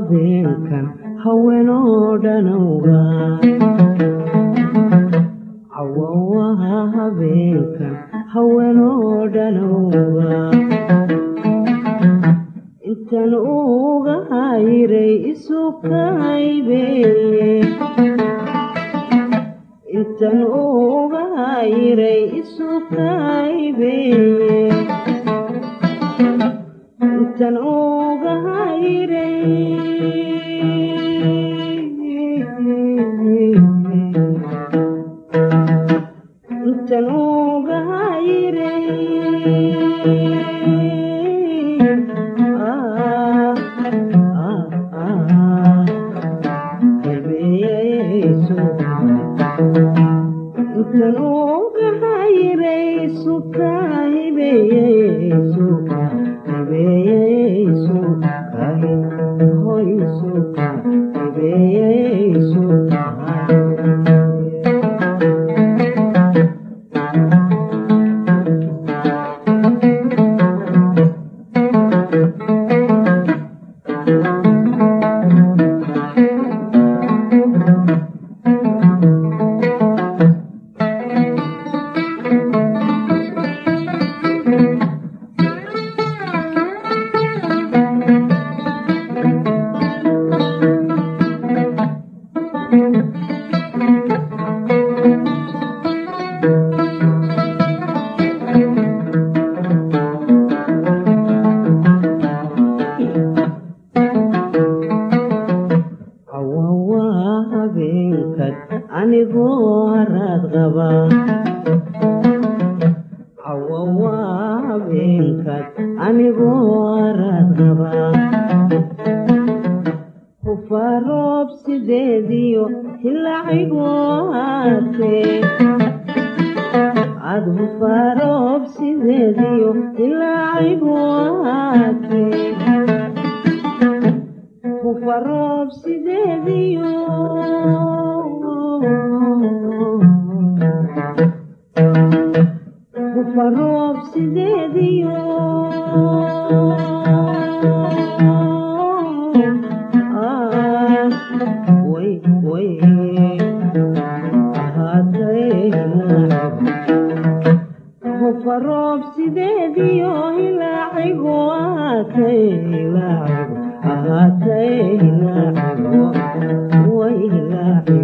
habeenkan haweenoo dhanowga cawawaha habeenkan haweenoo dhanowga intan uga hayray isu kaybeeye intan uga hayray isu kaybeeye intan uga hayray intan uga hayray ah, ah, ah, habeeyeyso intan uga hayray suka hibeeyeyso hibeeyeyso kahi hoyso hibeeyeyso cawawaa habeenkad anigoo haraad qaba cawawaa habeenkad anigoo haraad qaba hufaa roob sideediyo hilaacigoo haatee ad hufaa roob sideediyo hilaacigoo haatee kufaroob sideediyo kufaroob sideediyo Ah, way way ahaatay kufaroob sideediyo hilaacigu ahaatay hilaacigu ahaatay hilaacigu way hilaacigu